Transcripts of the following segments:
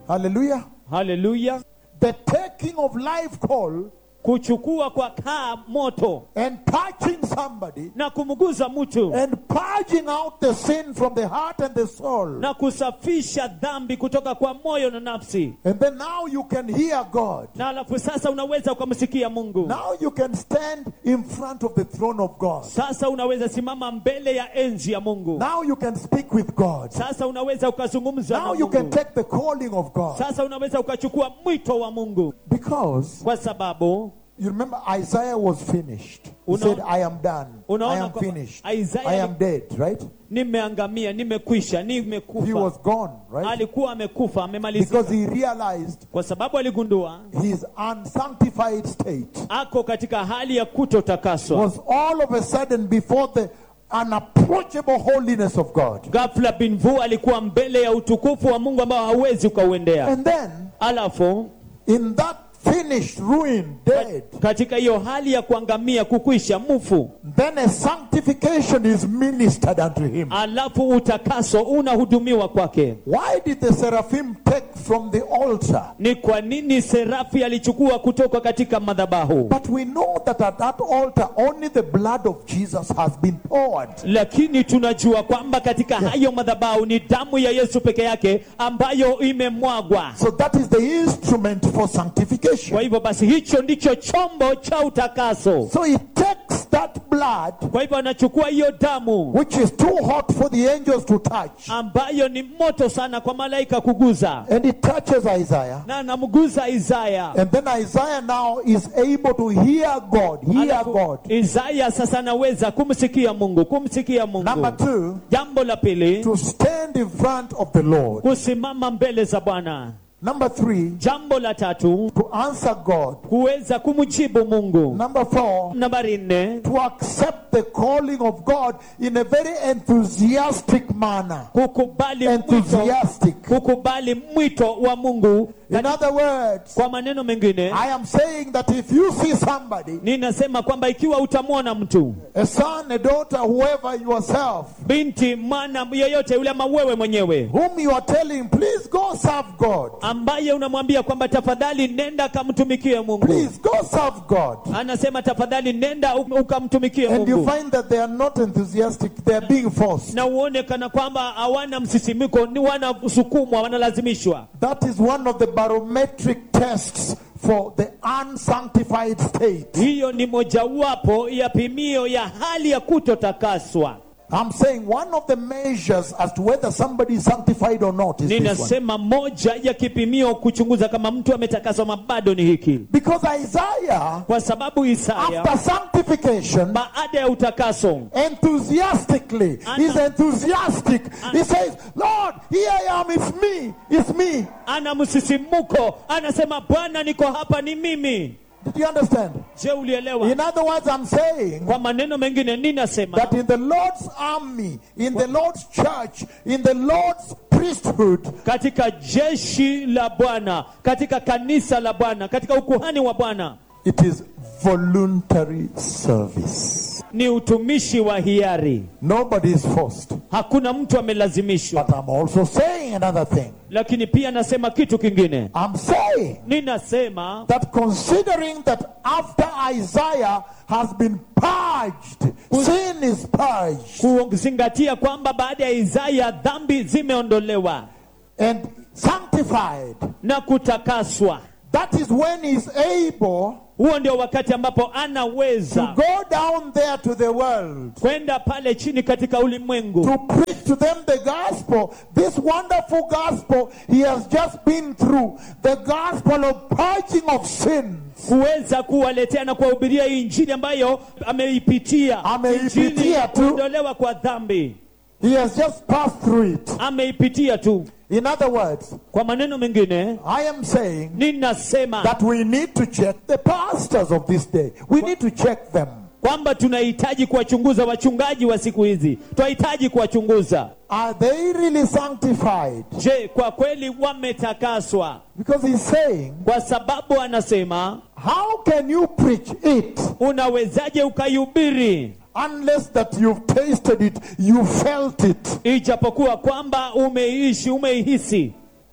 Hallelujah. haleluya The taking of live coal kuchukua kwa kaa moto and touching somebody na kumguza mtu and purging out the sin from the heart and the soul. na kusafisha dhambi kutoka kwa moyo na nafsi And then now you can hear God. na alafu sasa unaweza ukamsikia mungu Now you can stand in front of the throne of God. sasa unaweza simama mbele ya enzi ya mungu Now you can speak with God. sasa unaweza ukazungumza na Now you can mungu take the calling of God. sasa unaweza ukachukua mwito wa mungu Because kwa sababu you remember Isaiah was finished. He Unaona- said, I am done. I Unaona am kwamba finished. Isaiah- I am dead, right? nimeangamia nimekwisha He nimekufa was gone, right? alikuwa amekufa amemalizika Because he realized kwa sababu aligundua his unsanctified state ako katika hali ya kutotakaswa was all of a sudden before the unapproachable holiness of God. ghafla binvu alikuwa mbele ya utukufu wa mungu ambao hauwezi ukauendea And then, alafu in that finished, ruined, dead, katika hiyo hali ya kuangamia kukwisha mfu then a sanctification is ministered unto him. alafu utakaso unahudumiwa kwake Why did the seraphim take from the altar? ni kwa nini serafi alichukua kutoka katika madhabahu But we know that at that altar only the blood of Jesus has been poured. lakini tunajua kwamba katika hayo madhabahu ni damu ya yesu peke yake ambayo imemwagwa So that is the instrument for sanctification. kwa hivyo basi hicho ndicho chombo cha utakaso So he takes that blood, kwa hivyo anachukua hiyo damu which is too hot for the angels to touch, ambayo ni moto sana kwa malaika kuguza and he touches Isaiah. na anamguza isaya And then Isaiah now is able to hear God, hear Alafu, God. isaya sasa anaweza kumsikia mungu kumsikia Number mungu two, jambo la pili to stand in front of the Lord. kusimama mbele za bwana Number three, jambo la tatu to answer God. kuweza kumjibu mungu Number four, nambari nne to accept the calling of God in a very enthusiastic manner. kukubali mwito, Enthusiastic. kukubali mwito wa mungu In other words, kwa maneno mengine I am saying that if you see somebody, ninasema kwamba ikiwa utamwona mtu a son, a daughter, whoever yourself, binti mwana yeyote yule ama wewe mwenyewe whom you are telling, please go serve God. ambaye unamwambia kwamba tafadhali nenda kamtumikie mungu Please go serve God. anasema tafadhali nenda u- ukamtumikie And you mungu find that they are not enthusiastic, they are being forced. na uone kana kwamba hawana msisimiko ni wanasukumwa wanalazimishwa That is one of the barometric tests for the unsanctified state. hiyo ni mojawapo ya pimio ya hali ya kutotakaswa I'm saying one of the measures as to whether somebody is sanctified or not is this one. ninasema moja ya kipimio kuchunguza kama mtu ametakaswa ama bado ni hiki Because Isaiah, kwa sababu isaya after sanctification, baada ya utakaso enthusiastically, Ana- he's enthusiastic. He says, Lord, here I am, it's me, it's me. ana msisimuko anasema bwana niko hapa ni mimi Did you understand? je ulielewa In other words, I'm saying kwa maneno mengine ninasema that in the Lord's army, in the Lord's church, in the Lord's priesthood, katika jeshi la bwana katika kanisa la bwana katika ukuhani wa bwana it is voluntary service. ni utumishi wa hiari Nobody is forced. hakuna mtu amelazimishwa But I'm also saying another thing. lakini pia nasema kitu kingine I'm saying ninasema that considering that after Isaiah has been purged, sin is purged kuzingatia kwamba baada ya isaya dhambi zimeondolewa and sanctified, na kutakaswa that is when he's able huo ndio wakati ambapo to anaweza go down there to the world kwenda pale chini katika ulimwengu to preach to them the gospel, this wonderful gospel he has just been through, the gospel of purging of sin. kuweza kuwaletea na kuwahubiria hii injili ambayo ameipitia Ameipitia Injili ya tu. kuondolewa kwa dhambi He has just passed through it. ameipitia tu In other words, kwa maneno mengine I am saying ninasema that we need to check the pastors of this day. We need to check them. kwamba tunahitaji kuwachunguza wachungaji wa siku hizi tunahitaji kuwachunguza Are they really sanctified? je kwa kweli wametakaswa Because he's saying, kwa sababu anasema how can you preach it unawezaje ukaihubiri unless that you've tasted it, you felt it, ijapokuwa kwamba umeishi umeihisi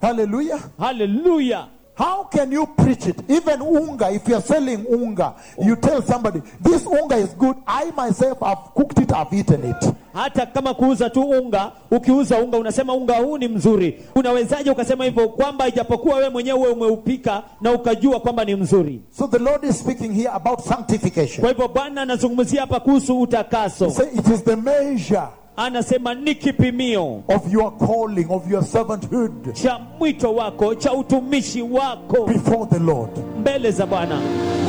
Hallelujah. haleluya How can you preach it? Even unga, if you're selling unga, you tell somebody, this unga is good. I myself have cooked it, I've eaten it. hata kama kuuza tu unga ukiuza unga unasema unga huu ni mzuri unawezaje ukasema hivyo kwamba ijapokuwa wewe mwenyewe uwe umeupika na ukajua kwamba ni mzuri So the Lord is speaking here about sanctification. kwa hivyo bwana anazungumzia hapa kuhusu utakaso Say it is the measure anasema ni kipimio of your calling, of your servanthood cha mwito wako cha utumishi wako before the Lord. mbele za bwana